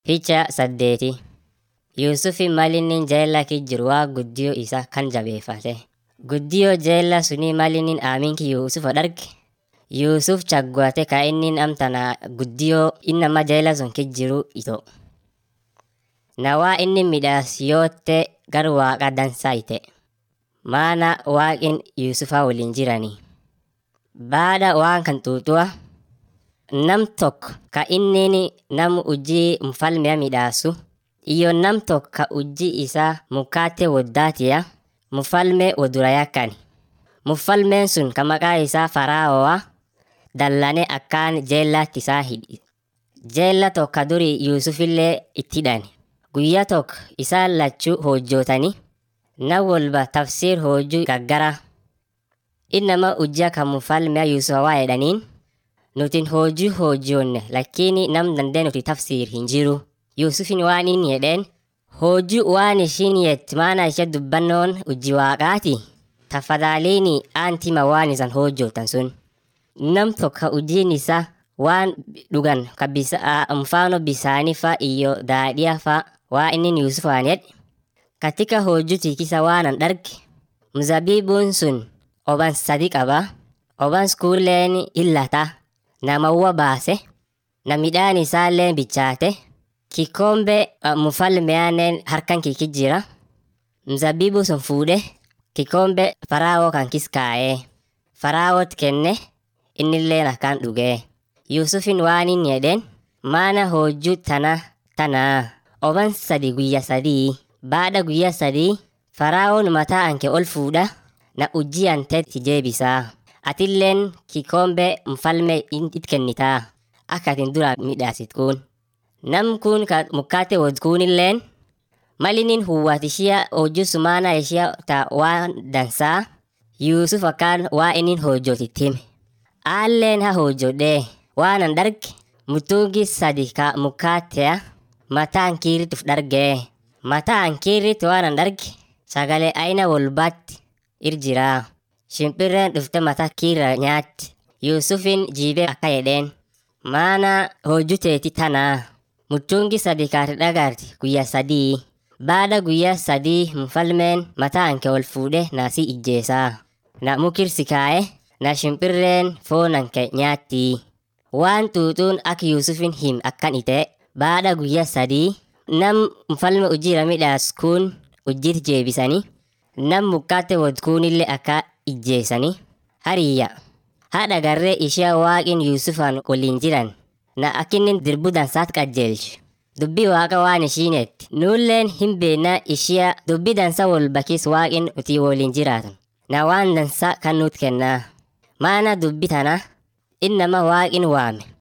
Picha saddeeti Yuusufi malinnin jeella jiru waa guddiyoo isa kan jabeeffate. Guddiyoo jeella sunii malinnin aaminki Yuusufa darge Yuusuf chaggwate ka innin amtana guddiyoo innama jeella sun jiru ito. Na waa inni midhaas yootte gar waaqa dansaa ite. Maana waaqin Yuusufa waliin jiranii. Baada waan kan xuuxu'a nam tokko ka innin nam ujii mfalmea midhaasu iyo nam tokko ka ujii isaa mukaate woddaatiya mfalme wodura yakkani. Mfalmeen sun ka maqaa isaa Fara'oo'a dallane akkaan jeellatti isaa hidhi. Jeella tokko ka duri Yuusufillee itti hidhani. Guyyaa tokko isaan lachuu hojjootanii nam walba tafsir hojjuu gaggara. Innama ujjaa kan mfalmea Yuusufa waa jedhaniin nutin hojii hojjoonne lakini nam dandee nuti tafsir hin jiru. Yuusufin waan inni jedheen hojii waan ishiin yett maana ishee dubbannoon ujji waaqaati. Tafadhaliini aantima waan isan hojjootan sun. Nam tokko ujiin isaa waan dhugan ka bisa, mfano bisaanii fa iyo daadhiya fa waa inni Yuusufaan jedhe. Katika hojii tikisa waanan darge mzabibuun sun oban sadi qaba. Oban kuulleen illata. Namawwa baase. Na midhaan isaallee bichaate. Kikombe mfalmeaanen harkan kiki jira. Mzabibu sun fuudhe kikombe Fara'oo kan kis kaa'ee. Fara'oot kenne innilleen akkaan dhugee. Yuusufin waan inni jedheen maana hojjuu tana tanaa oban sadi guyya sadii. Baada guyya sadii Fara'oon mataa anke ol fuudha na ujii anteetti jeebisaa. Atilleen kikombe mfalme it kennitaa. Akka atin dura midhaasit kun. Nam kun ka mukkaate wod kunilleen malinin huwwat ishia hojii sumaana ishia ta waan dansaa Yuusuf akkaan waa innin hojjootitti hime. Aalleen haa hojjodhee waanan darge mutungi sadi ka mukkaateya mataan kiirrit uf dargee. Mataan kiirrit waanan darge sagalee aina walbaatti irjiraa. Shimpirreen dhufte mataa kiirra nyaatti. Yuusufin jiibee akka jedheen maana hojii teeti tanaa. Muchungi sadi kaati dhagaarti guyyaa sadii. Baada guyyaa sadii mfalmeen mataa anke ol fuudhe naasii ijjeesaa. Na mukirsi kaa'e na shimpirreen foon anke nyaatti. Waan xuuxuun akka Yuusufin him akkan ite baada guyyaa sadii nam mfalme ujjiira midhaas kun ujjiit jeebisanii nam mukkaate wod kunillee akka ijjeesanii hariyya. Haadha garree ishee waaqin Yuusufaan waliin jiran na akkinnin dirbu dansaat qajeelche. Dubbii waaqa waan ishiinetti nuulleen hin beekna ishee dubbii dansa wal bakis waaqin utii waliin jiraatan. Na waan dansa kan nuut kennaa. Maana dubbii tana innama waaqin waame.